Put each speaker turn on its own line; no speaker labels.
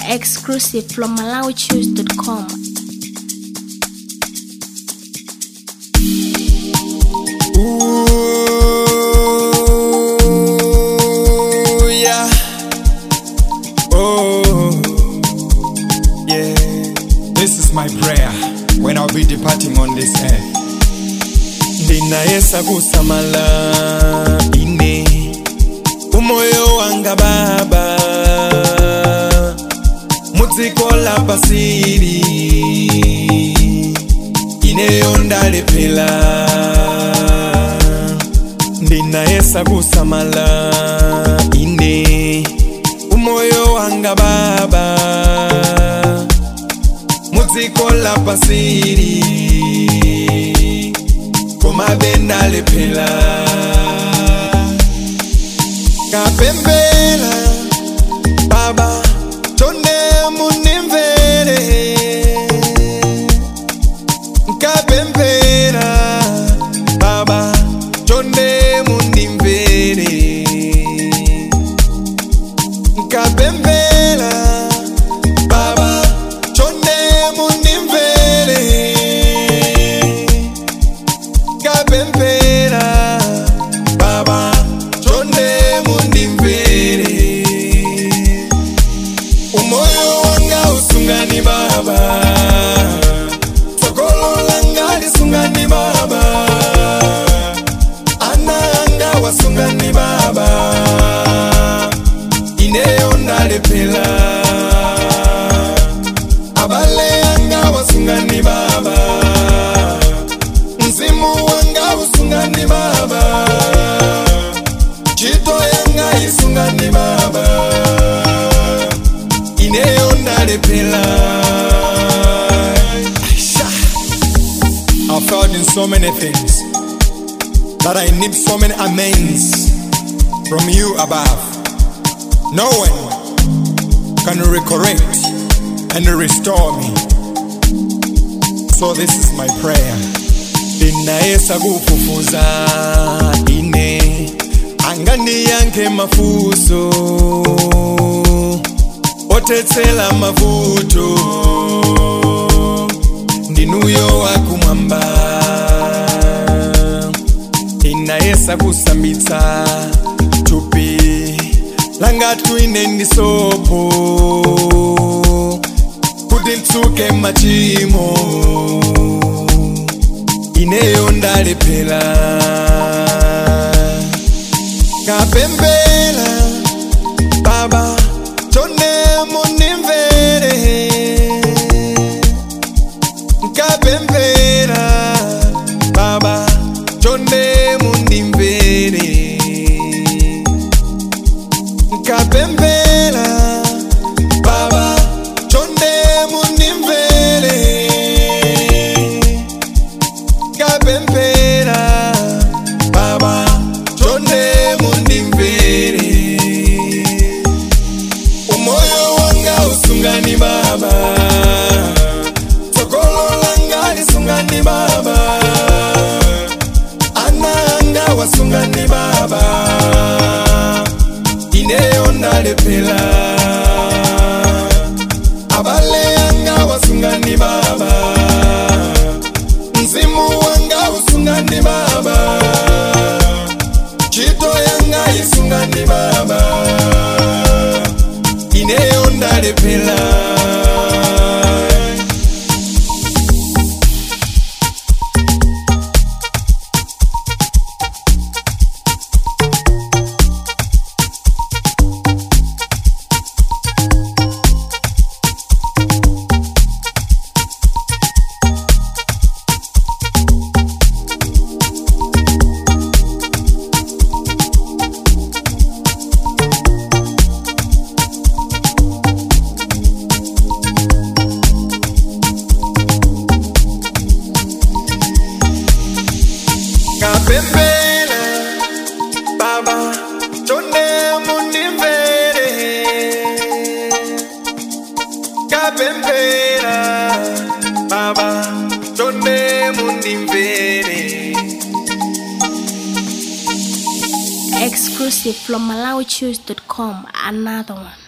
Exclusive from MalawiChoose.com.
Ooh, yeah. Oh, yeah. This is my prayer when I'll be departing on this earth. Ndinayesa kusamala ine umoyo wanga baba mudziko la pasiri ineyo ndalephera ndinayesa kusamala ine umoyo wanga baba mudziko la pasiri komabe ndalephera kapembela baba tonde munimvere nkapembera baba tonde mundimvere nkapembera baba tonde mundimvere nkapembera baba tonde mundimvere umoyo wanga usungani baba sokolo langa lisungani baba ana anga wasungani baba ineyo ndalephera abale anga wasungani baba mzimu wanga usungani baba chito yanga isungani baba ineyo ndalephera Aisha. I failed in so many things that I need so many amends from you above. No one can recorrect and restore me. So this is my prayer. Ndinayesa kufufuza ine angandiyanke mafuso otetsela mavuto ndinuyo wakumwamba inayesa kusambitsa tupi langa twine ndisopo kuti ntsuke machimo ineyo ndalephera kapembela baba tonde munimvere nkapembera baba tonde mundimvere nkapembera baba tonde mundimvere nkapembera baba tonde mundimvere umoyo wanga usungani baba sokolo langa lisungani baba ana anga wasungani baba ineyo ndalephera abale anga wasungani baba mzimu wanga usungani baba chito yanga isungani baba ineyo ndalephera kapembela baba tonde mundimvere kapembela baba tonde mundimvere
Exclusive from MalawiChoose.com. Another one.